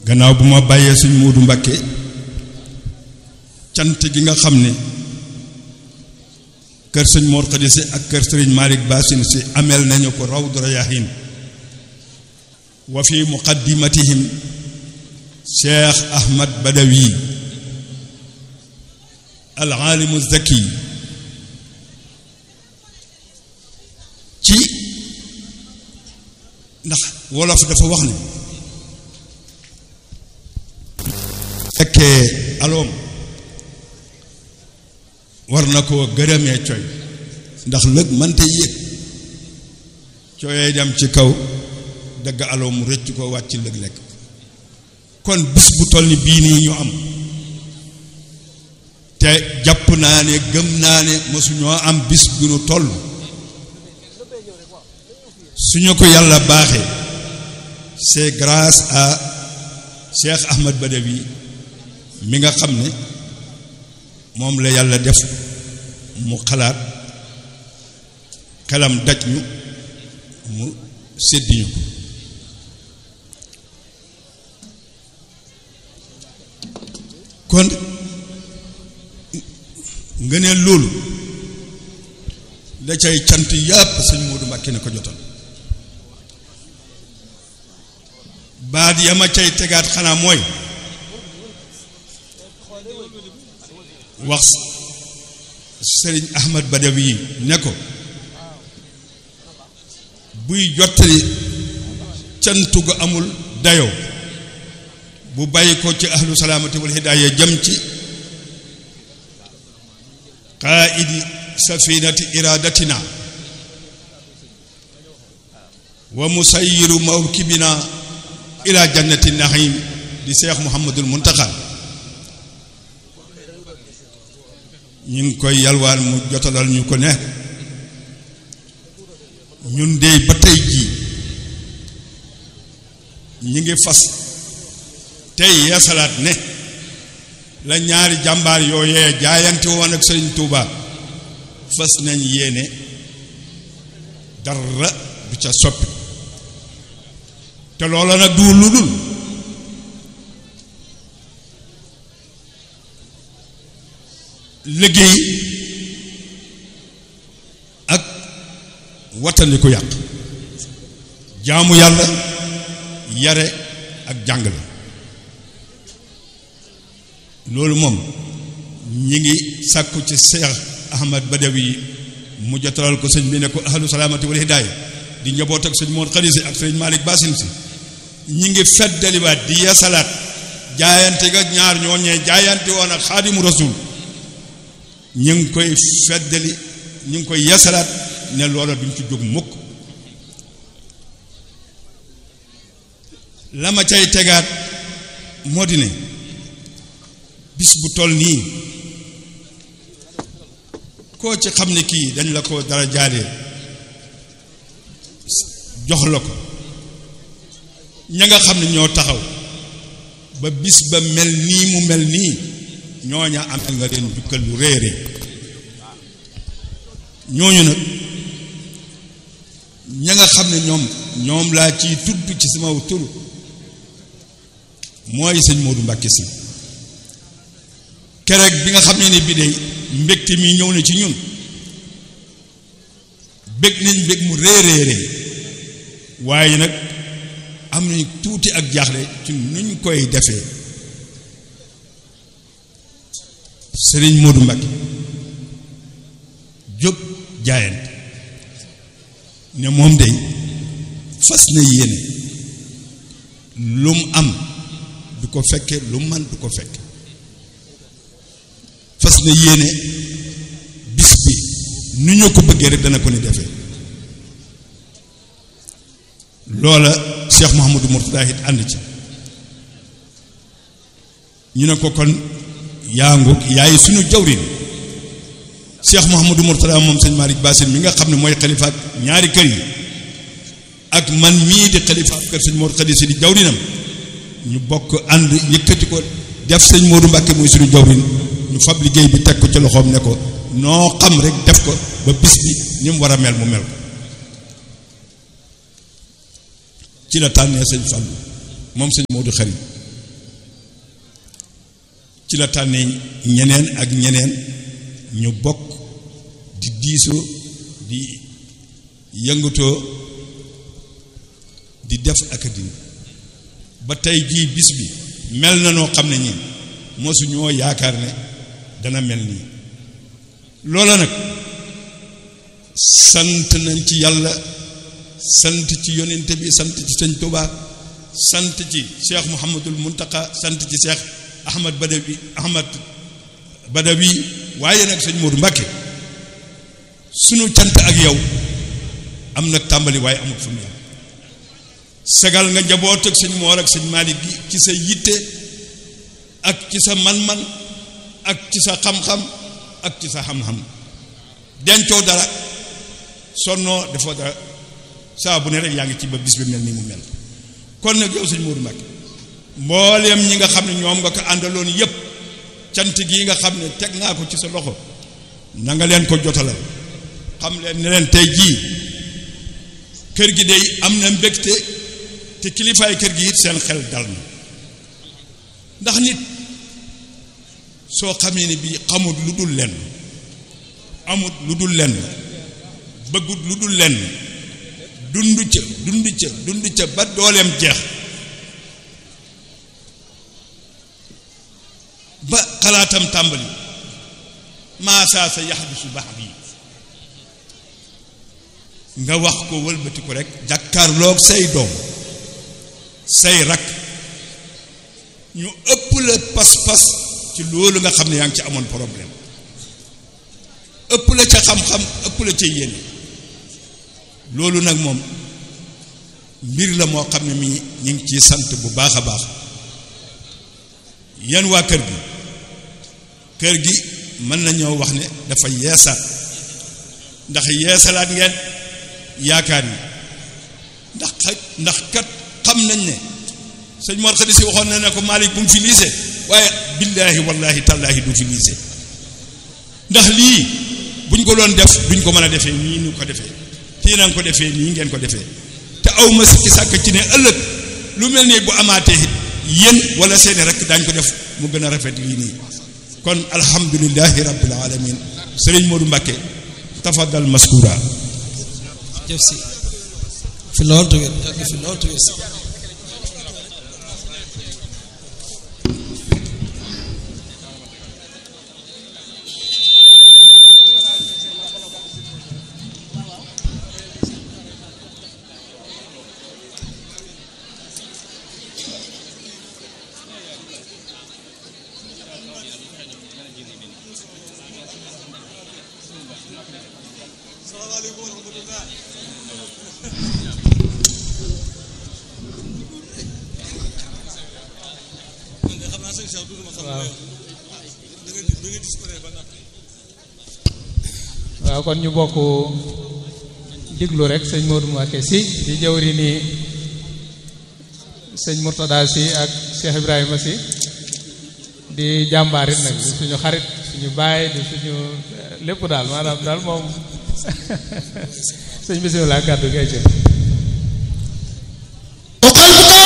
gannaaw bu ma bàyyee suñ Moodu Mbàkke cant gi nga xam ne kër sëñ Mor Khady si ak kër sëriñ Malick Bassine si ameel nañu ko Rawdu Rayaahiin wa fi muqaddimatihim Cheikh Ahmad Badawi al aalimu zaki ci ndax wolof dafa wax ne fekkee aloom war na koo gërëmee coy ndax lëg mënta yéeg cooyee dem ci kaw dëgg aloom mu rëcc ko wàcc lëg lekk kon bis bu toll ni bii nii ñu am te jàpp naa ne gëm naa ne mosuñoo am bis bu ñu toll suñu ko yàlla baaxee c'est grâce à Cheikh Ahmad Badawi mi nga xam ne moom la yàlla def mu xalaat xelam daj ñu mu séddi ñu ko kon nga ne loolu da cay cant yàpp sëñ Moodu Mbàkke ne ko jotal baat ya ma cay tegaat xanaa mooy wax sëriñ Ahmad Badawi ne ko buy jottali cantu gu amul dayoo bu bàyyi ko ci ahlu salaamati wal hidaaya jëm ci qaa'idi safinati iradatina wa musayyiru mawkibina ila jannati naxiim di seex muhammadul muntaxa ñu ngi koy yalwaan mu jotalal ñu ko ne ñun dey ba tey jii ñi ngi fas tey yeesalaat ne la ñaari jàmbaar yooyee jaayante woon ak sëriñ Tuuba fas nañ yéene dara du ca soppi te loola nag du lu dul liggéey ak wattandi ko yàq jaamu yàlla yare ak jàngale loolu moom ñi ngi sàkku ci Cheikh Ahmad Badawi mu jotalal ko sëñ bi ne ko ahlu salaamati wal hidaaya di njaboot ak sëñ Mor Khady si ak sëñ Malick Bassine si ñi ngi feddaliwaat di yeesalaat jaayante ga ñaar ñooñee jaayante woon ak xaadimu rasul ñu ngi koy feddali ñu ngi koy yeesalaat ne loola duñ ci jóg mukk la ma cay tegaat moo di ne bis bu toll nii koo ci xam ne kii dañ la ko dara jaadee jox la ko ña nga xam ne ñoo taxaw ba bis ba mel nii mu mel nii ñooña amel nga leen jukkal lu réere ñooñu nag ña nga xam ne ñoom ñoom laa ciy tudd ci sama tur mooy sëñ Modou Mbacke si keroog bi nga xam ne ni bi de mbégte mi ñëw na ci ñun bég nañ bég mu réeréeree waaye nag am nañ tuuti ak jaaxle ci nuñ koy defee sëriñ Modou Mbacke jóg jaayante ne moom day fas na yéene lu mu am du ko fekke lu man du ko fekke fas na yéene bis bi nu ñu ko bëggee rek dana ko ni defee loola Cheikh Mouhamadou Mourtada it ànd ci ñu ne ko kon yaa ngoog yaay suñu jawrin Cheikh Mouhamadou Mourtada moom sëñ Malick Bassine mi nga xam ne mooy xalifa ak ñaari kër yi ak man mii di xalifa ak kër sëñ Mor Khady si di jawrinam ñu bokk ànd yëkkati ko def sëñ Modou Mbacke muy suñu jawrin ñu fab liggéey bi teg ko ci loxoom ne ko noo xam rek def ko ba bis bi ni mu war a mel mu mel ko ci la tànnee sëñ Fallou moom sëñ Modou Khary ci la tànnee ñeneen ak ñeneen ñu bokk di diisoo di yëngatoo di def ak dindi ba tey jii bis bi mel na noo xam ne ñi mosuñoo yaakaar ne dana mel nii loola nag sant nañ ci yàlla sant ci yonente bi sant ci sëñ Tuubaa sant ci cheikh Mouhamadul Muntaka sant ci cheikh Ahmad Badawi Ahmad Badawi waaye nag sëñ Modou Mbacke sunu cant ak yow am nag tàmbali waaye amut fu mu yam sagal nga njaboot ak sëñ Moor ak sëñ Malick gi ci sa yitte ak ci sa man-man ak ci sa xam-xam ak ci sa xam-xam dencoo dara sonnoo defoo dara saa bu ne rek yaa ngi ci ba bis bi mel ni mu mel kon nag yow sëñ Modou Mbacke mbooleem ñi nga xam ne ñoom nga ko àndaloon yépp cant gii nga xam ne teg naa ko ci sa loxo na nga leen ko jotalal xam leen ne leen tey jii kër gi day am na mbégte te kilifaay kër gi it seen xel dal na ndax nit soo xamee ne bii xamut lu dul lenn amut lu dul lenn bëggut lu dul lenn dund ca dund ca dund ca ba dooleem jeex ba xalaatam tàmbali maasaa sa yax bi su baax bii nga wax ko wëlbati ko rek jàkkaarloog say doom say rak ñu ëpp la pas-pas ci loolu nga xam ne yaa ngi ci amoon problème ëpp la ca xam-xam ëpp la ca yéene loolu nag moom mbir la moo xam ne mi ñu ngi ciy sant bu baax a baax yan waa kër gi kër gi mën nañoo wax ne dafa yeesaat ndax yeesalaat ngeen yaakaar yi ndax ndax kat xam nañ ne sëñ Mor Khady si waxoon na ne ko Malick bu mu fi liise waaye billaahi wallaahi tallaahi du fi liise ndax lii buñ ko doon def duñ ko mën a defee nii ñu ko defee kii nañ ko defee nii ngeen ko defee te aw ma sikki sàkk ci ne ëllëg lu mel nii bu amaatee it yéen wala seeni rek daañ ko def mu gën a rafet lii nii kon alhamdulillahi rabbil alamin sëriñ Modou Mbacke tafadal maskura jëf si fi lool tuwét yàgg fi lool tuwét si waaw kon ñu bokk diglu rek sëñ Modou Mbacké si di jëwri ni sëñ Mourtada si ak Cheikh Ibrahima si di jàmbaarit nag di suñu xarit suñu baay di suñu lépp daal maanaam daal moom sëñ bisimilah kàddu gi ay